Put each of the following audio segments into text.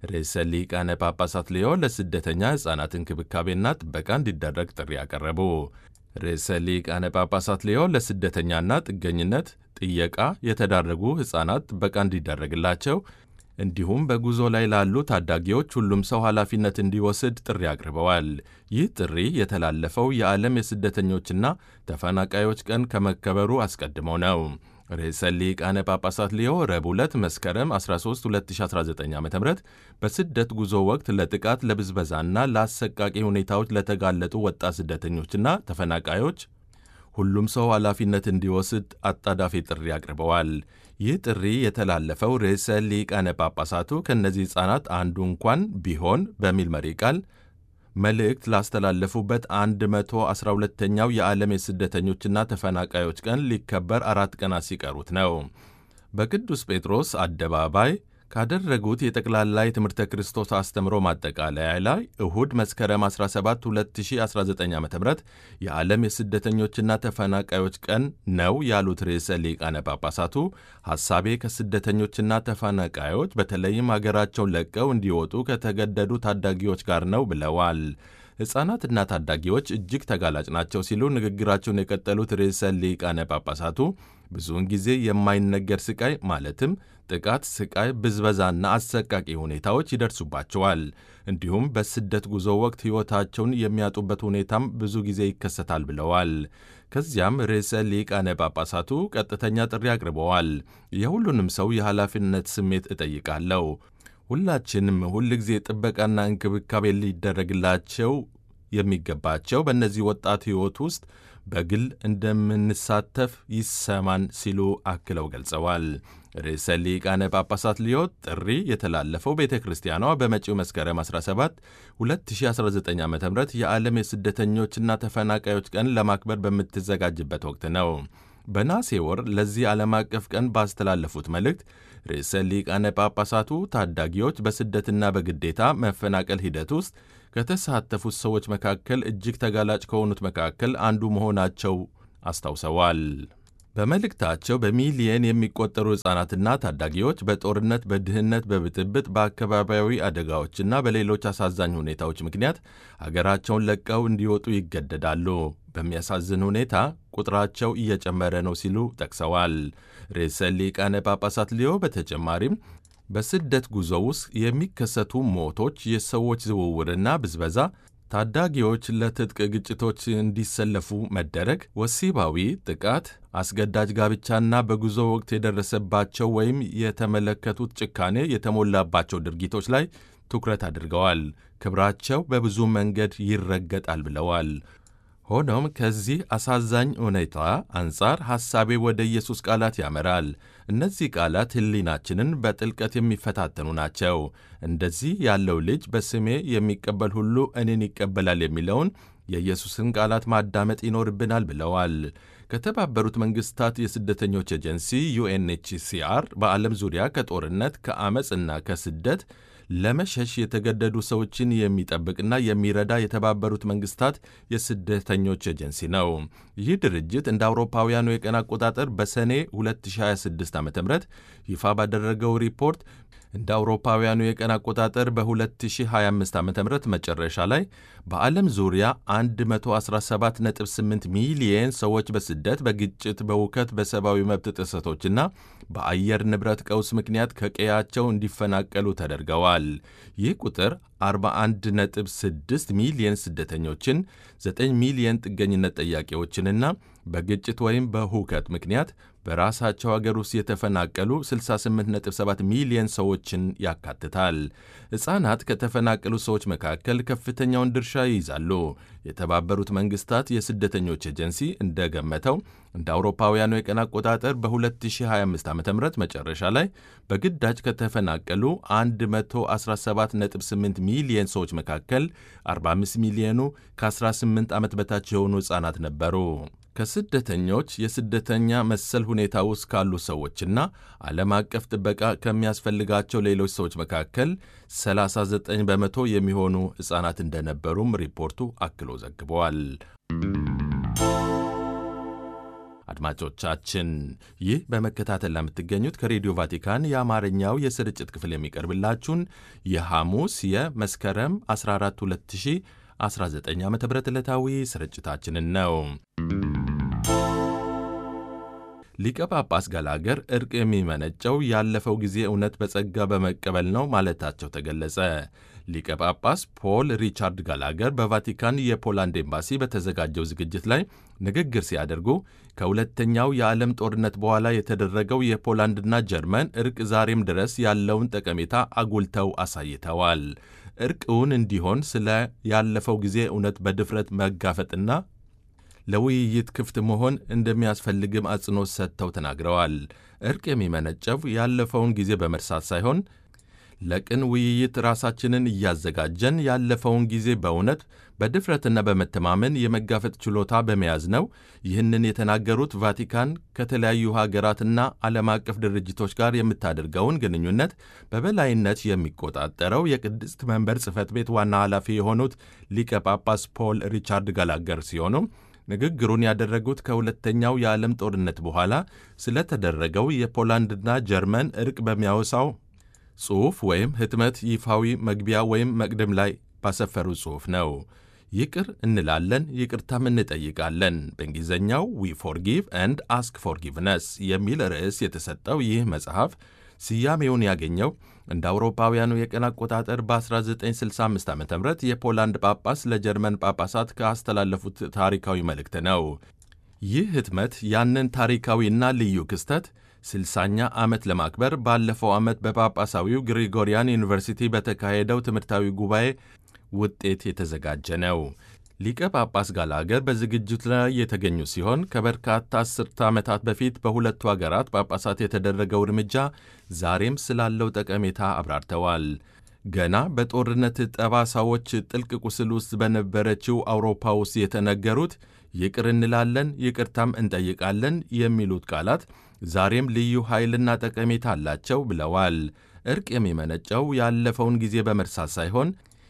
ርዕሰ ሊቃነ ጳጳሳት ሊዮ ለስደተኛ ሕፃናት እንክብካቤና ጥበቃ እንዲደረግ ጥሪ ያቀረቡ። ርዕሰ ሊቃነ ጳጳሳት ሊዮ ለስደተኛና ጥገኝነት ጥየቃ የተዳረጉ ሕፃናት ጥበቃ እንዲደረግላቸው እንዲሁም በጉዞ ላይ ላሉ ታዳጊዎች ሁሉም ሰው ኃላፊነት እንዲወስድ ጥሪ አቅርበዋል። ይህ ጥሪ የተላለፈው የዓለም የስደተኞችና ተፈናቃዮች ቀን ከመከበሩ አስቀድሞ ነው። ርዕሰ ሊቃነ ጳጳሳት ሊዮ ረቡዕ ዕለት መስከረም 13 2019 ዓ ም በስደት ጉዞ ወቅት ለጥቃት ለብዝበዛና ለአሰቃቂ ሁኔታዎች ለተጋለጡ ወጣት ስደተኞችና ተፈናቃዮች ሁሉም ሰው ኃላፊነት እንዲወስድ አጣዳፊ ጥሪ አቅርበዋል። ይህ ጥሪ የተላለፈው ርዕሰ ሊቃነ ጳጳሳቱ ከእነዚህ ሕፃናት አንዱ እንኳን ቢሆን በሚል መሪ ቃል መልእክት ላስተላለፉበት 112ኛው የዓለም የስደተኞችና ተፈናቃዮች ቀን ሊከበር አራት ቀናት ሲቀሩት ነው። በቅዱስ ጴጥሮስ አደባባይ ካደረጉት የጠቅላላ የትምህርተ ክርስቶስ አስተምሮ ማጠቃለያ ላይ እሁድ መስከረም 17 2019 ዓ ም የዓለም የስደተኞችና ተፈናቃዮች ቀን ነው ያሉት ርዕሰ ሊቃነ ጳጳሳቱ ሐሳቤ ከስደተኞችና ተፈናቃዮች በተለይም አገራቸውን ለቀው እንዲወጡ ከተገደዱ ታዳጊዎች ጋር ነው ብለዋል። ሕፃናትና ታዳጊዎች እጅግ ተጋላጭ ናቸው ሲሉ ንግግራቸውን የቀጠሉት ርዕሰ ሊቃነ ጳጳሳቱ ብዙውን ጊዜ የማይነገር ስቃይ ማለትም ጥቃት፣ ስቃይ፣ ብዝበዛና አሰቃቂ ሁኔታዎች ይደርሱባቸዋል። እንዲሁም በስደት ጉዞ ወቅት ሕይወታቸውን የሚያጡበት ሁኔታም ብዙ ጊዜ ይከሰታል ብለዋል። ከዚያም ርዕሰ ሊቃነ ጳጳሳቱ ቀጥተኛ ጥሪ አቅርበዋል። የሁሉንም ሰው የኃላፊነት ስሜት እጠይቃለሁ። ሁላችንም ሁል ጊዜ ጥበቃና እንክብካቤ ሊደረግላቸው የሚገባቸው በእነዚህ ወጣት ሕይወት ውስጥ በግል እንደምንሳተፍ ይሰማን ሲሉ አክለው ገልጸዋል። ርዕሰ ሊቃነ ጳጳሳት ሊዮ ጥሪ የተላለፈው ቤተ ክርስቲያኗ በመጪው መስከረም 17 2019 ዓ ም የዓለም የስደተኞችና ተፈናቃዮች ቀን ለማክበር በምትዘጋጅበት ወቅት ነው። በነሐሴ ወር ለዚህ ዓለም አቀፍ ቀን ባስተላለፉት መልእክት ርዕሰ ሊቃነ ጳጳሳቱ ታዳጊዎች በስደትና በግዴታ መፈናቀል ሂደት ውስጥ ከተሳተፉት ሰዎች መካከል እጅግ ተጋላጭ ከሆኑት መካከል አንዱ መሆናቸው አስታውሰዋል። በመልእክታቸው በሚሊየን የሚቆጠሩ ሕፃናትና ታዳጊዎች በጦርነት፣ በድህነት፣ በብጥብጥ፣ በአካባቢያዊ አደጋዎችና በሌሎች አሳዛኝ ሁኔታዎች ምክንያት አገራቸውን ለቀው እንዲወጡ ይገደዳሉ። በሚያሳዝን ሁኔታ ቁጥራቸው እየጨመረ ነው ሲሉ ጠቅሰዋል። ርዕሰ ሊቃነ ጳጳሳት ሊዮ በተጨማሪም በስደት ጉዞ ውስጥ የሚከሰቱ ሞቶች፣ የሰዎች ዝውውርና ብዝበዛ ታዳጊዎች ለትጥቅ ግጭቶች እንዲሰለፉ መደረግ፣ ወሲባዊ ጥቃት፣ አስገዳጅ ጋብቻና በጉዞ ወቅት የደረሰባቸው ወይም የተመለከቱት ጭካኔ የተሞላባቸው ድርጊቶች ላይ ትኩረት አድርገዋል። ክብራቸው በብዙ መንገድ ይረገጣል ብለዋል። ሆኖም ከዚህ አሳዛኝ ሁኔታ አንጻር ሐሳቤ ወደ ኢየሱስ ቃላት ያመራል። እነዚህ ቃላት ሕሊናችንን በጥልቀት የሚፈታተኑ ናቸው። እንደዚህ ያለው ልጅ በስሜ የሚቀበል ሁሉ እኔን ይቀበላል የሚለውን የኢየሱስን ቃላት ማዳመጥ ይኖርብናል ብለዋል። ከተባበሩት መንግስታት የስደተኞች ኤጀንሲ ዩኤንኤችሲአር በዓለም ዙሪያ ከጦርነት ከአመፅና ከስደት ለመሸሽ የተገደዱ ሰዎችን የሚጠብቅና የሚረዳ የተባበሩት መንግስታት የስደተኞች ኤጀንሲ ነው። ይህ ድርጅት እንደ አውሮፓውያኑ የቀን አቆጣጠር በሰኔ 2026 ዓ ም ይፋ ባደረገው ሪፖርት እንደ አውሮፓውያኑ የቀን አቆጣጠር በ2025 ዓ ም መጨረሻ ላይ በዓለም ዙሪያ 117.8 ሚሊየን ሰዎች በስደት፣ በግጭት፣ በውከት፣ በሰብአዊ መብት ጥሰቶችና በአየር ንብረት ቀውስ ምክንያት ከቀያቸው እንዲፈናቀሉ ተደርገዋል። ይህ ቁጥር 41.6 ሚሊየን ስደተኞችን፣ 9 ሚሊየን ጥገኝነት ጠያቂዎችንና በግጭት ወይም በሁከት ምክንያት በራሳቸው አገር ውስጥ የተፈናቀሉ 68.7 ሚሊየን ሰዎችን ያካትታል። ሕፃናት ከተፈናቀሉ ሰዎች መካከል ከፍተኛውን ድርሻ ይይዛሉ። የተባበሩት መንግስታት የስደተኞች ኤጀንሲ እንደገመተው እንደ አውሮፓውያኑ የቀን አቆጣጠር በ2025 ዓ ም መጨረሻ ላይ በግዳጅ ከተፈናቀሉ 117.8 ሚሊየን ሰዎች መካከል 45 ሚሊዮኑ ከ18 ዓመት በታች የሆኑ ሕፃናት ነበሩ። ከስደተኞች የስደተኛ መሰል ሁኔታ ውስጥ ካሉ ሰዎችና ዓለም አቀፍ ጥበቃ ከሚያስፈልጋቸው ሌሎች ሰዎች መካከል 39 በመቶ የሚሆኑ ሕፃናት እንደነበሩም ሪፖርቱ አክሎ ዘግበዋል። አድማጮቻችን ይህ በመከታተል ለምትገኙት ከሬዲዮ ቫቲካን የአማርኛው የስርጭት ክፍል የሚቀርብላችሁን የሐሙስ የመስከረም 14 2019 ዓ ም ዕለታዊ ስርጭታችንን ነው። ሊቀ ጳጳስ ገላገር እርቅ የሚመነጨው ያለፈው ጊዜ እውነት በጸጋ በመቀበል ነው ማለታቸው ተገለጸ። ሊቀ ጳጳስ ፖል ሪቻርድ ጋላገር በቫቲካን የፖላንድ ኤምባሲ በተዘጋጀው ዝግጅት ላይ ንግግር ሲያደርጉ ከሁለተኛው የዓለም ጦርነት በኋላ የተደረገው የፖላንድና ጀርመን እርቅ ዛሬም ድረስ ያለውን ጠቀሜታ አጉልተው አሳይተዋል። እርቅ እውን እንዲሆን ስለ ያለፈው ጊዜ እውነት በድፍረት መጋፈጥና ለውይይት ክፍት መሆን እንደሚያስፈልግም አጽንኦት ሰጥተው ተናግረዋል። እርቅ የሚመነጨው ያለፈውን ጊዜ በመርሳት ሳይሆን ለቅን ውይይት ራሳችንን እያዘጋጀን ያለፈውን ጊዜ በእውነት በድፍረትና በመተማመን የመጋፈጥ ችሎታ በመያዝ ነው። ይህንን የተናገሩት ቫቲካን ከተለያዩ ሀገራትና ዓለም አቀፍ ድርጅቶች ጋር የምታደርገውን ግንኙነት በበላይነት የሚቆጣጠረው የቅድስት መንበር ጽሕፈት ቤት ዋና ኃላፊ የሆኑት ሊቀ ጳጳስ ፖል ሪቻርድ ጋላገር ሲሆኑ ንግግሩን ያደረጉት ከሁለተኛው የዓለም ጦርነት በኋላ ስለተደረገው የፖላንድና ጀርመን እርቅ በሚያወሳው ጽሑፍ ወይም ህትመት ይፋዊ መግቢያ ወይም መቅደም ላይ ባሰፈሩ ጽሑፍ ነው። ይቅር እንላለን፣ ይቅርታም እንጠይቃለን። በእንግሊዝኛው ዊ ፎርጊቭ ኤንድ አስክ ፎርጊቭነስ የሚል ርዕስ የተሰጠው ይህ መጽሐፍ ስያሜውን ያገኘው እንደ አውሮፓውያኑ የቀን አቆጣጠር በ1965 ዓ ም የፖላንድ ጳጳስ ለጀርመን ጳጳሳት ካስተላለፉት ታሪካዊ መልእክት ነው። ይህ ህትመት ያንን ታሪካዊና ልዩ ክስተት ስልሳኛ ዓመት ለማክበር ባለፈው ዓመት በጳጳሳዊው ግሪጎሪያን ዩኒቨርሲቲ በተካሄደው ትምህርታዊ ጉባኤ ውጤት የተዘጋጀ ነው። ሊቀ ጳጳስ ጋላገር በዝግጅቱ ላይ የተገኙ ሲሆን ከበርካታ አስርተ ዓመታት በፊት በሁለቱ አገራት ጳጳሳት የተደረገው እርምጃ ዛሬም ስላለው ጠቀሜታ አብራርተዋል። ገና በጦርነት ጠባሳዎች ጥልቅ ቁስል ውስጥ በነበረችው አውሮፓ ውስጥ የተነገሩት ይቅር እንላለን፣ ይቅርታም እንጠይቃለን የሚሉት ቃላት ዛሬም ልዩ ኃይልና ጠቀሜታ አላቸው ብለዋል። እርቅ የሚመነጨው ያለፈውን ጊዜ በመርሳት ሳይሆን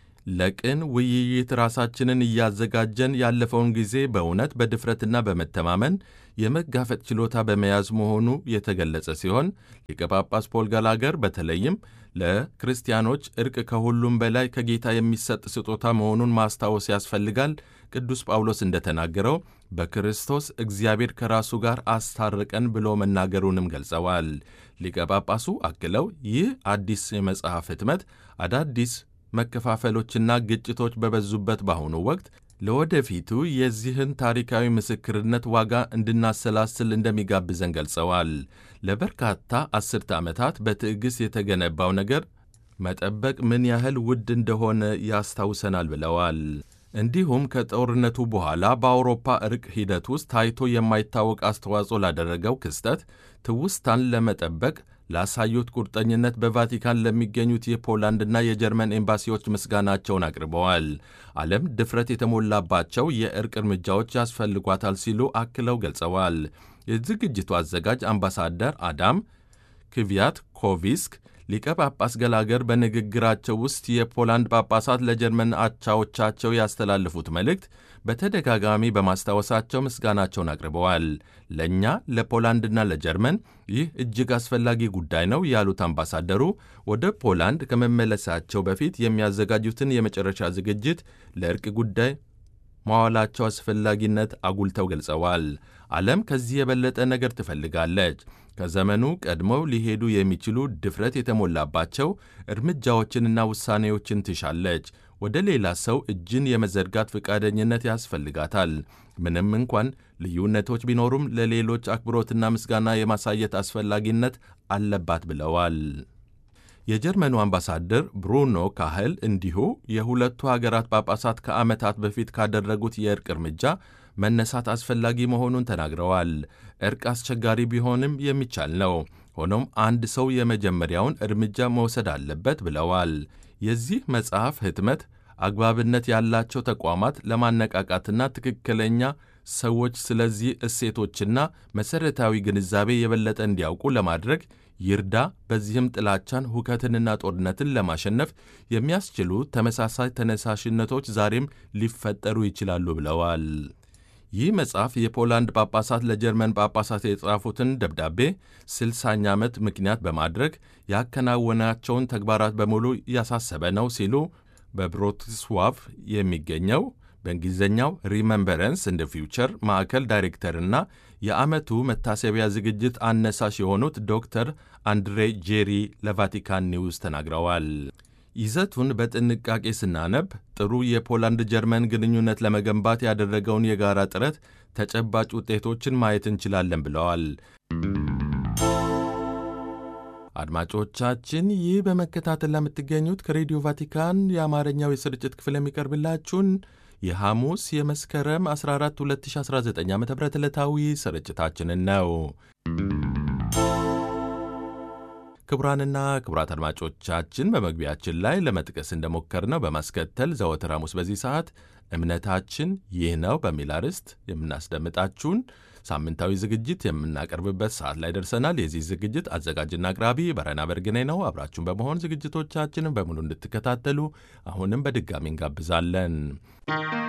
ለቅን ውይይት ራሳችንን እያዘጋጀን ያለፈውን ጊዜ በእውነት በድፍረትና በመተማመን የመጋፈጥ ችሎታ በመያዝ መሆኑ የተገለጸ ሲሆን ሊቀ ጳጳስ ፖል ጋላገር በተለይም ለክርስቲያኖች እርቅ ከሁሉም በላይ ከጌታ የሚሰጥ ስጦታ መሆኑን ማስታወስ ያስፈልጋል። ቅዱስ ጳውሎስ እንደተናገረው በክርስቶስ እግዚአብሔር ከራሱ ጋር አስታረቀን ብሎ መናገሩንም ገልጸዋል። ሊቀ ጳጳሱ አክለው ይህ አዲስ የመጽሐፍ ህትመት አዳዲስ መከፋፈሎችና ግጭቶች በበዙበት በአሁኑ ወቅት ለወደፊቱ የዚህን ታሪካዊ ምስክርነት ዋጋ እንድናሰላስል እንደሚጋብዘን ገልጸዋል። ለበርካታ አስርተ ዓመታት በትዕግሥት የተገነባው ነገር መጠበቅ ምን ያህል ውድ እንደሆነ ያስታውሰናል ብለዋል። እንዲሁም ከጦርነቱ በኋላ በአውሮፓ እርቅ ሂደት ውስጥ ታይቶ የማይታወቅ አስተዋጽኦ ላደረገው ክስተት ትውስታን ለመጠበቅ ላሳዩት ቁርጠኝነት በቫቲካን ለሚገኙት የፖላንድና የጀርመን ኤምባሲዎች ምስጋናቸውን አቅርበዋል። ዓለም ድፍረት የተሞላባቸው የእርቅ እርምጃዎች ያስፈልጓታል ሲሉ አክለው ገልጸዋል። የዝግጅቱ አዘጋጅ አምባሳደር አዳም ክቪያት ኮቪስክ ሊቀ ጳጳስ ገላገር በንግግራቸው ውስጥ የፖላንድ ጳጳሳት ለጀርመን አቻዎቻቸው ያስተላለፉት መልእክት በተደጋጋሚ በማስታወሳቸው ምስጋናቸውን አቅርበዋል። ለእኛ ለፖላንድና ለጀርመን ይህ እጅግ አስፈላጊ ጉዳይ ነው ያሉት አምባሳደሩ ወደ ፖላንድ ከመመለሳቸው በፊት የሚያዘጋጁትን የመጨረሻ ዝግጅት ለእርቅ ጉዳይ ማዋላቸው አስፈላጊነት አጉልተው ገልጸዋል። ዓለም ከዚህ የበለጠ ነገር ትፈልጋለች። ከዘመኑ ቀድመው ሊሄዱ የሚችሉ ድፍረት የተሞላባቸው እርምጃዎችንና ውሳኔዎችን ትሻለች። ወደ ሌላ ሰው እጅን የመዘርጋት ፈቃደኝነት ያስፈልጋታል። ምንም እንኳን ልዩነቶች ቢኖሩም ለሌሎች አክብሮትና ምስጋና የማሳየት አስፈላጊነት አለባት ብለዋል። የጀርመኑ አምባሳደር ብሩኖ ካህል እንዲሁ የሁለቱ ሀገራት ጳጳሳት ከዓመታት በፊት ካደረጉት የእርቅ እርምጃ መነሳት አስፈላጊ መሆኑን ተናግረዋል። እርቅ አስቸጋሪ ቢሆንም የሚቻል ነው። ሆኖም አንድ ሰው የመጀመሪያውን እርምጃ መውሰድ አለበት ብለዋል። የዚህ መጽሐፍ ህትመት አግባብነት ያላቸው ተቋማት ለማነቃቃትና ትክክለኛ ሰዎች ስለዚህ እሴቶችና መሠረታዊ ግንዛቤ የበለጠ እንዲያውቁ ለማድረግ ይርዳ። በዚህም ጥላቻን፣ ሁከትንና ጦርነትን ለማሸነፍ የሚያስችሉ ተመሳሳይ ተነሳሽነቶች ዛሬም ሊፈጠሩ ይችላሉ ብለዋል። ይህ መጽሐፍ የፖላንድ ጳጳሳት ለጀርመን ጳጳሳት የጻፉትን ደብዳቤ ስልሳኛ ዓመት ምክንያት በማድረግ ያከናወናቸውን ተግባራት በሙሉ ያሳሰበ ነው ሲሉ በብሮቲስዋቭ የሚገኘው በእንግሊዝኛው ሪመምበረንስ እንደ ፊውቸር ማዕከል ዳይሬክተርና የዓመቱ መታሰቢያ ዝግጅት አነሳሽ የሆኑት ዶክተር አንድሬ ጄሪ ለቫቲካን ኒውስ ተናግረዋል። ይዘቱን በጥንቃቄ ስናነብ ጥሩ የፖላንድ ጀርመን ግንኙነት ለመገንባት ያደረገውን የጋራ ጥረት ተጨባጭ ውጤቶችን ማየት እንችላለን ብለዋል። አድማጮቻችን ይህ በመከታተል ለምትገኙት ከሬዲዮ ቫቲካን የአማርኛው የስርጭት ክፍል የሚቀርብላችሁን የሐሙስ የመስከረም 14 2019 ዓ ም ዕለታዊ ስርጭታችንን ነው። ክቡራንና ክቡራት አድማጮቻችን በመግቢያችን ላይ ለመጥቀስ እንደሞከርነው በማስከተል ዘወትር ሐሙስ በዚህ ሰዓት እምነታችን ይህ ነው በሚል አርዕስት የምናስደምጣችሁን ሳምንታዊ ዝግጅት የምናቀርብበት ሰዓት ላይ ደርሰናል። የዚህ ዝግጅት አዘጋጅና አቅራቢ በረና በርግኔ ነው። አብራችሁን በመሆን ዝግጅቶቻችንን በሙሉ እንድትከታተሉ አሁንም በድጋሚ እንጋብዛለን።